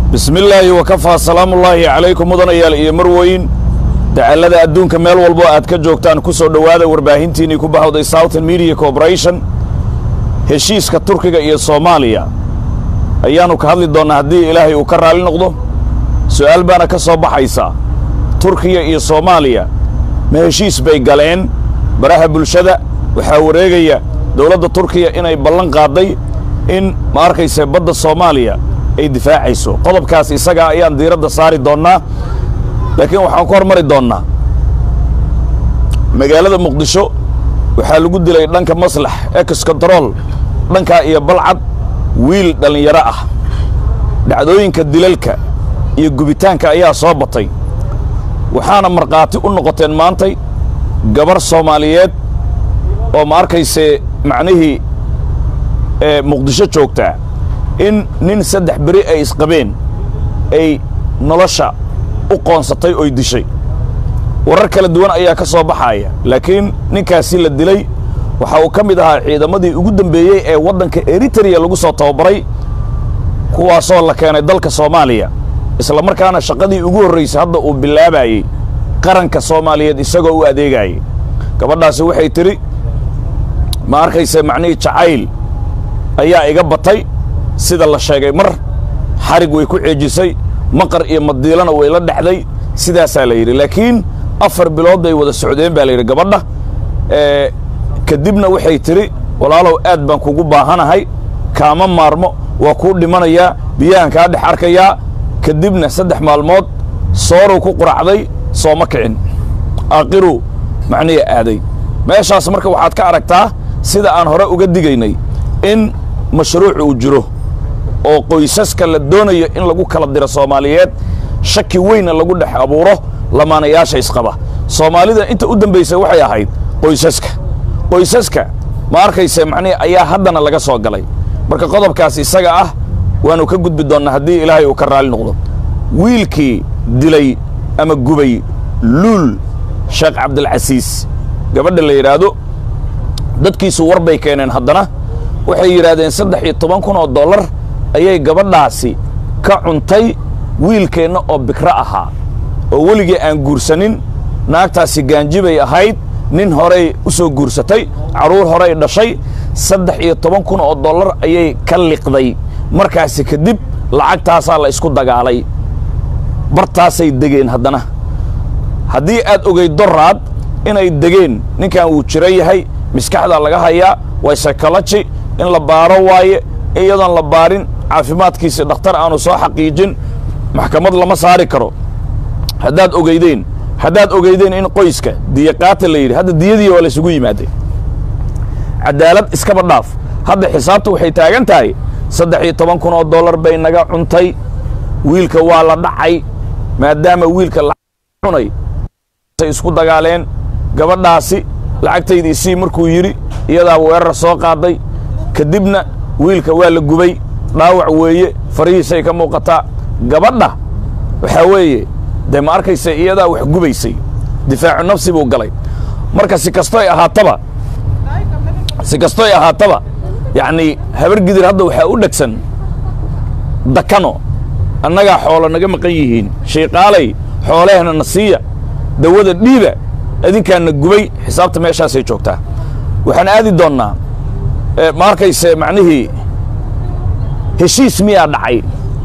bismi illaahi wakafaa salaamullaahi calaykum mudanayaal iyo marweyn dacallada adduunka meel walbo aad ka joogtaan ku soo dhowaada warbaahintiinnii ku bahawday southern media corporation heshiiska turkiga iyo soomaaliya ayaannu ka hadli doonnaa haddii ilaahay uu ka raalli noqdo su'aal baana ka soo baxaysa turkiya iyo soomaaliya ma heshiis bay galeen baraha bulshada waxaa wareegaya dowladda turkiya inay ballan qaadday in ma arkayse badda soomaaliya ay difaacayso qodobkaas isagaa ayaan diiradda saari doonnaa laakiin waxaan ku hormari doonnaa magaalada muqdisho waxaa lagu dilay dhanka maslax ex control dhankaa iyo balcad wiil dhallinyaro ah dhacdooyinka dilalka iyo gubitaanka ayaa soo batay waxaana markhaati u noqoteen maantay gabar soomaaliyeed oo ma arkayse macnihii ee muqdisho joogtaa in nin saddex beri ay isqabeen ay nolosha u qoonsatay oy dishay warar kala duwan ayaa ka soo baxaaya laakiin ninkaasi la dilay waxa uu ka mid ahaa ciidamadii ugu dambeeyey ee waddanka eritereya lagu soo tababaray kuwaasoo la keenay dalka soomaaliya isla markaana shaqadii ugu horraysay hadda uu bilaabayey qaranka soomaaliyeed isagoo u adeegaayay gabadhaasi waxay tidhi ma arkayse macnihii jacayl ayaa iga batay sida la sheegay mar xarig way ku ceejisay maqar iyo madiilana way la dhexday sidaasaa la yidhi laakiin afar bilood bay wada socdeen baa la yidhi gabadha kadibna waxay tidhi walaalow aad baan kugu baahanahay kaama maarmo waa kuu dhimanayaa biyahan kaa dhex arkayaa kadibna saddex maalmood soorow ku quracday sooma kicin aakhiruu macnihi aaday meeshaas marka waxaad ka aragtaa sida aan hore uga digaynay in mashruuc uu jiro oo qoysaska la doonayo in lagu kala diro soomaaliyeed shaki weynna lagu dhex abuuro lamaanayaasha isqaba soomaalida inta u dambaysa waxay ahayd qoysaska qoysaska ma arkayse macnihi ayaa haddana laga soo galay marka qodobkaas isaga ah waannu ka gudbi doonnaa haddii ilaahay uu ka raalli noqdo wiilkii dilay ama gubay luul sheekh cabdilcasiis gabadha la yidhaahdo dadkiisu war bay keeneen haddana waxay yidhaahdeen saddex iyo toban kun oo dollar ayay gabadhaasi ka cuntay wiilkeenna oo bikro ahaa oo weligii aan guursanin naagtaasi gaanji bay ahayd nin horey u soo guursatay carruur horey dhashay saddex iyo toban kun oo dollar ayay ka liqday markaasi kadib lacagtaasaa la isku dagaalay bartaasay degeen haddana haddii aad ogayd doraad inay degeen ninkan wuu jiro yahay maskaxdaa laga hayaa waa psychology in la baaro waaye iyadoon la baarin caafimaadkiisi dhakhtar aanu soo xaqiijin maxkamad lama saari karo haddaad ogeydeen haddaad ogeydeen in qoyska diyaqaata la yidhi hadda diyadii waa laysugu yimaadeen cadaalad iskaba dhaaf hadda xisaabta waxay taagan tahay saddex iyo toban kun oo dollar bay naga cuntay wiilka waa la dhacay maadaama wiilka cunay say isku dagaaleen gabadhaasi lacagtaydii sii markuu yidhi iyadaa weerar soo qaaday kadibna wiilka waa la gubay dhaawac weeye farihiisay ka muuqataa gabadha waxaa weeye dee ma arkaysa iyadaa wax gubaysay difaacu nafsi buu galay marka si kastoy ahaataba si kastoy ahaataba yacnii habar gidir hadda waxaa u dhegsan dakano annagaa xoolo naga maqan yihiin shayqaalay xoolehna na siiya dawada dhiiba adinkaana gubay xisaabta meeshaasay joogtaa waxaan aadi doonnaa ma arkayse macnihii heshiis miyaa dhacay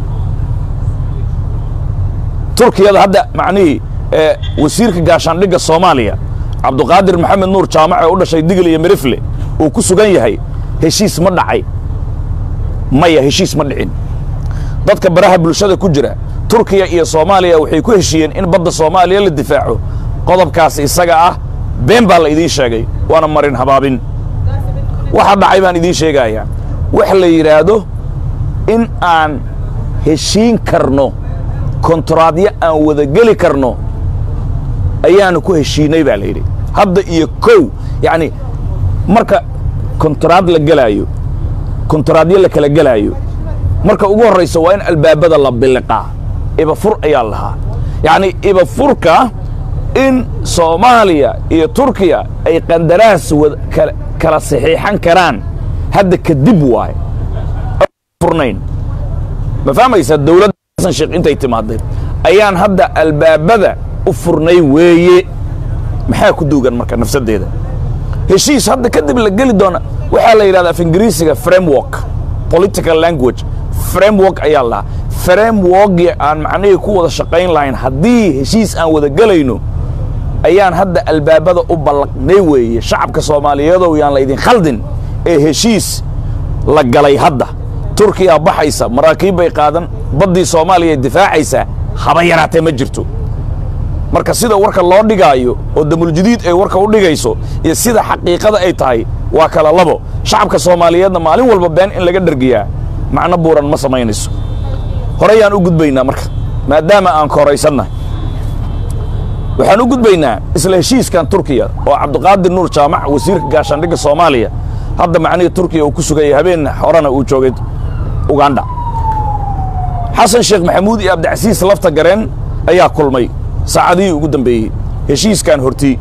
turkiyada hadda macnihii wasiirka gaashaandhigga soomaaliya cabduqaadir maxamed nuur jaamac ee u dhashay digil iyo mirifle uu ku sugan yahay heshiis ma dhacay maya heshiis ma dhicin dadka baraha bulshada ku jira turkiya iyo soomaaliya waxay ku heshiiyeen in badda soomaaliya la difaaco qodobkaas isaga ah been baa la idiin sheegay waana marin habaabin waxa dhacay baan idiin sheegayaa wax la yidhaahdo in aan heshiin karno kontraadyo aan wada geli karno ayaanu ku heshiinay baa la yidhi hadda iyo kow yacni marka kontraad la gelaayo kontraadyo la kala gelaayo marka ugu horraysa waa in albaabada la biliqaa ibafur ayaa lahaa yacni ibafurka in soomaaliya iyo turkiya ay qandaraas kala saxiixan karaan hadda kadib waaye furnayn ma fahmaysaa dawladda xasan sheekh intay timaadeen ayaan hadda albaabada u furnay weeye maxaa ku duugan marka nafsaddeeda heshiis hadda kadib la geli doona waxaa la yidhahda af ingiriisiga framework political language framework ayaa lahaa frameworkii aan macnihii ku wada shaqayn lahayn haddii heshiis aan wada gelayno ayaan hadda albaabada u ballaqnay weeye shacabka soomaaliyeedow yaan la idin khaldin ee heshiis la galay hadda turkiya baxaysa maraakiib bay qaadan baddii soomaaliya difaacaysaa haba yaraatee ma jirto marka sida warka loo dhigaayo oo damuljadiid ay warka u dhigayso iyo sida xaqiiqada ay tahay waa kala labo shacabka soomaaliyeedna maalin walba been in laga dhergiyaa macno buuran ma samaynayso horeyaan u gudbaynaa marka maadaama aan koraysannahay waxaan u gudbaynaa isla heshiiskan turkiya oo cabdiqaadir nuur jaamac wasiirka gaashaandhigga soomaaliya hadda macnihii turkiya uu ku sugayay habeen horena uu joogay ugandha xasan sheekh maxamuud iyo abdicasiis lafta gareen ayaa kulmay saacadihii ugu dambeeyey heshiiskan hortii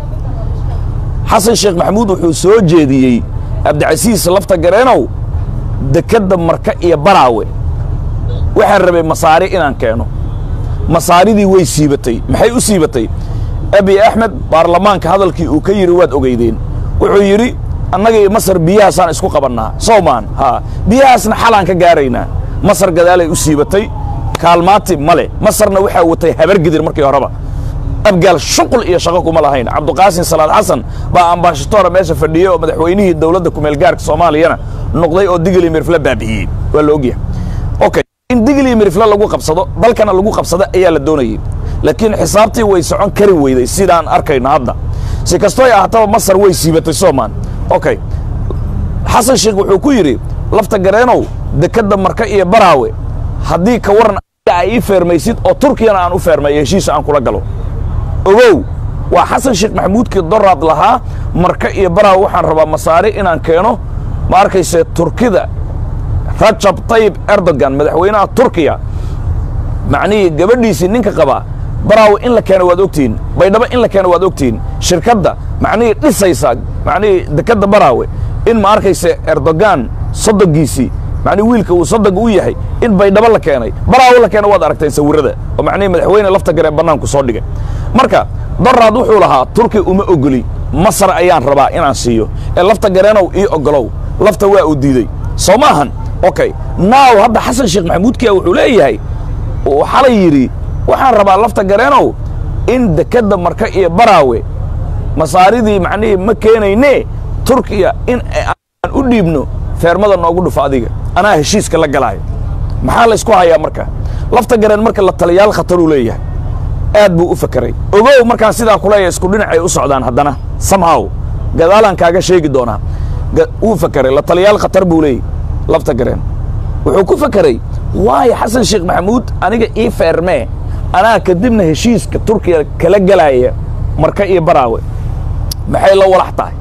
xasan sheekh maxamuud wuxuu soo jeediyey abdicasiis lafta gareenow dekedda marka iyo baraawe waxaan rabay masaari inaan keeno masaaridii way siibatay maxay u siibatay abi axmed baarlamaanka hadalkii uu ka yidhi waad ogeydeen wuxuu yidhi annaga iyo masar biyahaasaan isku qabannaa sowmaan haa biyahaasna xalaan ka gaaraynaa masar gadaalay u siibatay kaalmaati male masarna waxaa watay habargidir markii horeba abgaal shuqul iyo shaqo kuma lahayn cabduqaasin salaad xasan baa ambaashatoora meesha fadhiyey oo madaxweynihii dowladda kumeelgaarka soomaaliyana noqday oo digili mirifle baabi'iyey waa la ogyahay okay in digili mirifle lagu qabsado dalkana lagu qabsado ayaa la doonayey laakiin xisaabtii way socon kari weyday sidaan arkayno hadda si kastoo ay ahaataba masar way siibatay soomaan okay xasan sheekh wuxuu ku yidhi lafta gareenow dekedda marka iyo baraawe haddii ka waran a ii feermaysid oo turkiyana aan u feermayo heshiisa aan kula galo ogow waa xasan sheekh maxamuudkii doraad lahaa marka iyo baraawe waxaan rabaa masaari inaan keeno ma arkayse turkida rajab tayib erdogan madaxweynaha turkiya macnihii gabadhiisii ninka qabaa baraawe in la keeno waad ogtihiin baydhabo in la keeno waad ogtihiin shirkadda macnihii dhisaysa macnihii dekedda baraawe in ma arkayse erdogan soddonkiisii macnihi wiilka uu soddonka u yahay in baydhabo la keenay baraawe la keeno waad aragteen sawirrada oo macnihii madaxweyne lafta garee bannaanku soo dhigay marka doraad wuxuu lahaa turki uma ogoli masar ayaan rabaa inaan siiyo ee lafta gareenow ii ogolow lafta waa uu diidey soo maahan okay naaw hadda xasan sheekh maxamuudkiya wuxuu leeyahay uu xalay yidhi waxaan rabaa lafta gareenow in dekedda marka iyo baraawe masaaridii macnihii ma keenayne turkiya in aan u dhiibno feermada noogu dhufo adiga anaa heshiiska la galaayo maxaa laysku hayaa marka lafta gareen marka la taliyaal khataruu leeyahay aad buu u fakeray ogow markaan sidaa kuleeya isku dhinacay u socdaan haddana samhaw gadaalaan kaaga sheegi doonaa wuu fakeray la taliyaal khatar buu leeyahy lafta gareen wuxuu ku fakeray waayo xasan sheekh maxamuud aniga ii feermee anaa kadibna heshiiska turkiya kala gelaaya marka iyo baraawe maxay la walax tahay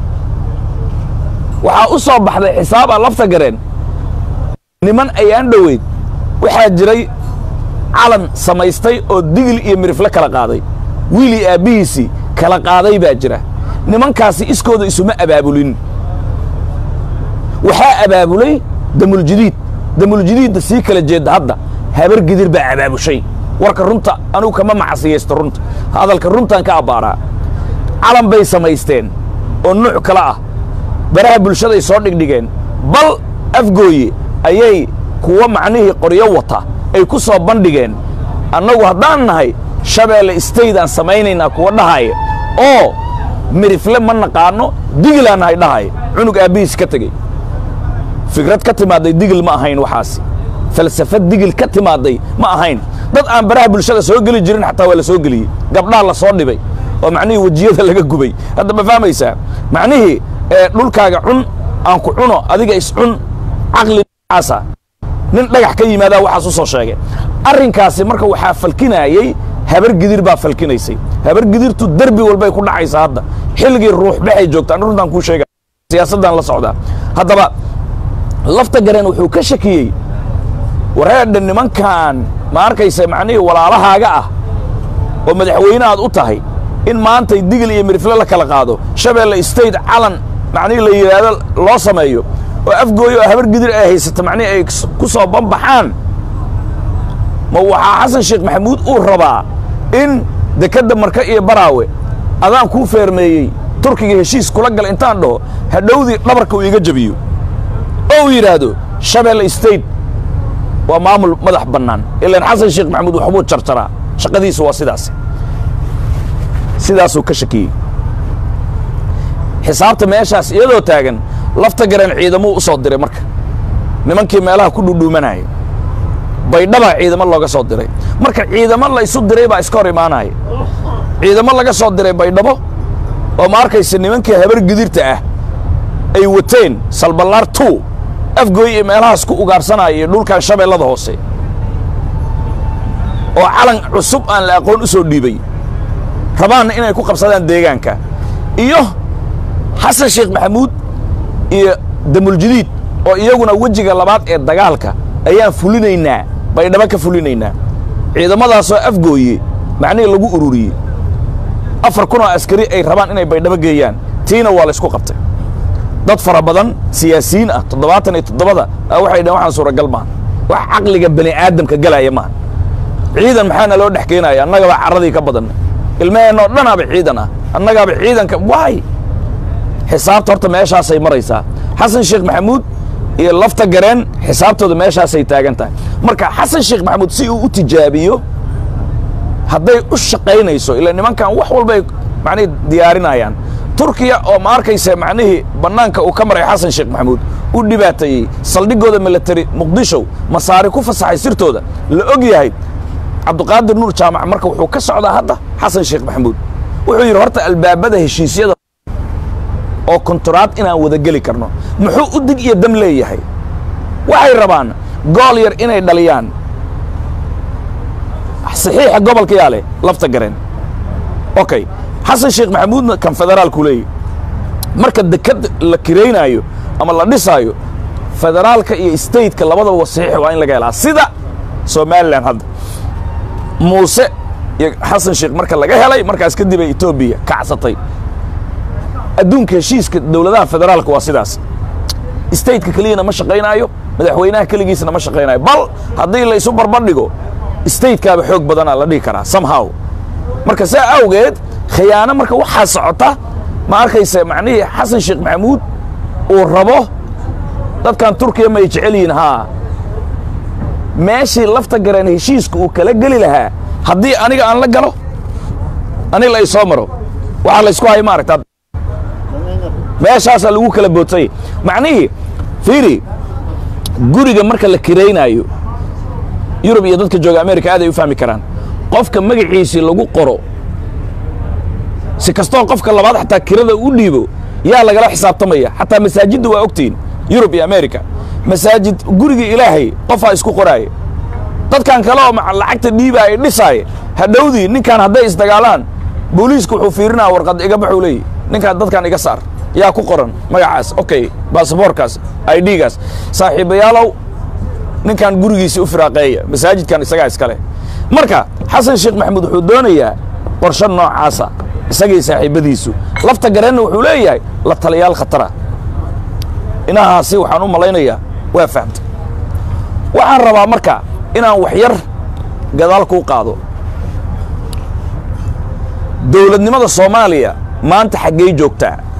waxaa u soo baxday xisaaba lafta gareen niman ayaan dhoweyd waxaa jiray calan samaystay oo digil iyo mirifle kala qaaday wiilii aabbihiisii kala qaaday baa jira nimankaasi iskooda isuma abaabulin waxaa abaabulay damuljadiid damuljadiidda sii kala jeedda hadda habar gidir baa abaabushay warka runta anugu kama macasiyaysto runta hadalka runtaan ka abbaaraa calan bay samaysteen oo nuuc kale ah baraha bulshaday soo dhigdhigeen bal afgooye ayay kuwa macnihii qoryo wata ay ku soo bandhigeen annagu haddaan nahay shabeelle state aan samaynaynaa kuwa dhahaya oo mirifle ma naqaano digilaan nahay dhahaya cunug aabbihiis ka tegey fikrad ka timaadday digil ma ahayn waxaasi falsafad digil ka timaadday ma ahayn dad aan baraha bulshada soo geli jirin xataa waa la soo geliyey gabdhaha la soo dhibay oo macnihii wejiyada laga gubay hadda ma fahmaysaa macnihii dhulkaaga cun aan ku cuno adiga iscun caqliaasa nin dhagax ka yimaadaa waxaas u soo sheegay arrinkaasi marka waxaa falkinaayey habar gidir baa falkinaysay habar gidirtu derbi walbay ku dhacaysaa hadda xilligii ruux baxay joogtaan runtaan kuu sheega siyaasaddan la socdaa haddaba lafta gareen wuxuu ka shakiyey wareedha nimankan ma arkaysa macnihii walaalahaaga ah oo madaxweyne aad u tahay in maantay digil iyo mirifle la kala qaado shabeelle state calan macnihii la yidhaahdo loo sameeyo oo afgooyo oo habar gidir ay haysata macnihii ay ku soo banbaxaan ma waxaa xasan sheekh maxamuud uu rabaa in dekedda marka iyo baraawe adaan kuu feermeeyey turkiga heshiis kula gal intaan dhaho hadhowdii dhabarka uu iga jabiyo oo uu yidhaahdo shabeelle state waa maamul madax bannaan ilaan xasan sheekh maxamuud waxbuu jarjaraa shaqadiisu waa sidaas sidaasuu ka shakiyey xisaabta meeshaas iyadoo taagan lafta gareen ciidamuu u soo diray marka nimankii meelaha ku dhudhuumanaya baydhabaa ciidamo looga soo diray marka ciidamo la isu diray baa iska hor imaanaya ciidamo laga soo diray baydhabo oo ma arkaysa nimankii habar gidirta ah ay wateen salballaar two afgooy iyo meelahaas ku ugaarsanaya iyo dhulkan shabeellada hoose oo calan cusub aan la aqoon u soo dhiibay rabaanna inay ku qabsadaan deegaanka iyo xasan sheekh maxamuud iyo damuljadiid oo iyaguna wejiga labaad ee dagaalka ayaan fulinaynaa baydhabo ka fulinaynaa ciidamadaasoo afgooye macnihii lagu ururiyey afar kun oo askari ay rabaan inay baydhabo geeyaan tiina waa la ysku qabtay dad fara badan siyaasiyiin ah toddobaatan iyo toddobada a waxay dhaheen waxaan suuragal maaha wax caqliga bani aadamka galaya maaha ciidan maxaana loo dhex keenaya annagaba carradii ka badan ilmaheenna oo dhanaaba ciidan ah annagaaba ciidanka waay xisaabta horta meeshaasay maraysaa xasan sheekh maxamuud iyo lafta gareen xisaabtooda meeshaasay taagan tahay marka xasan sheekh maxamuud si uu u tijaabiyo hadday u shaqaynayso ila nimankan wax walbay macnihii diyaarinayaan turkiya oo ma arkaysa macnihii bannaanka uu ka maray xasan sheekh maxamuud u dhibaateeyey saldhigooda military muqdisho masaari ku fasaxay sirtooda la og yahay cabdiqaadir nuur jaamac marka wuxuu ka socdaa hadda xasan sheekh maxamuud wuxuu yidhi horta albaabada heshiisyada oo konturaad inaan wada geli karno muxuu u dig iyo dam leeyahay waxay rabaan gool yar inay dhaliyaan saxiixa gobolka yaa leh lafta gareen okay xasan sheekh maxamuudna kan federaalku leeyahy marka deked la kiraynaayo ama la dhisaayo federaalka iyo stateka labadaba saxiix waa in laga helaa sida somalilan hadda muuse iyo xasan sheekh marka laga helay markaas kadib ay etoobiya kacsatay adduunka heshiiska dowladaha federaalka waa sidaas stateka keliyana ma shaqaynaayo madaxweynaha keligiisna ma shaqaynayo bal haddii la isu barbardhigo statekaaba xoog badanaa la dhihi karaa somehow marka saa awgeed khiyaano marka waxaa socota ma arkaysa macnihii xasan sheekh maxamuud uu rabo dadkan turkiya may jecel yihiin haa meeshii lafta gareen heshiiska uu kala geli lahaa haddii aniga aan la galo ani la isoo maro waxaa laysku haya ma aragtaa meeshaasaa lagu kala bootay macnihii fiiri guriga marka la kiraynaayo yurub iyo dadka jooga america aad ay u fahmi karaan qofka magaciisii lagu qoro si kastoo qofka labaad xataa kirada u dhiibo yaa lagala xisaabtamaya xataa masaajidda waa ogtihiin yurub iyo america masaajid gurigii ilaahay qofaa isku qoraaya dadkan kale oo lacagta dhiibaaya dhisaaya hadhowdii ninkan hadday isdagaalaan booliisku wuxuu fiirinaya warqad iga baxuu leeyahy ninkaan dadkan iga saar yaa ku qoran magacaas okay baasaboorkaas idgaas saaxiibayaalow ninkan gurigiisii u firaaqeeya masaajidkan isagaa iskale marka xasan sheekh maxamuud wuxuu doonayaa qorsho noocaasa isagii saaxiibbadiisu lafta gareenna wuxuu leeyahay la taliyaal khatara inahaasi waxaan u malaynayaa waa fahamtay waxaan rabaa marka inaan wax yar gadaal kuu qaado dowladnimada soomaaliya maanta xaggey joogtaa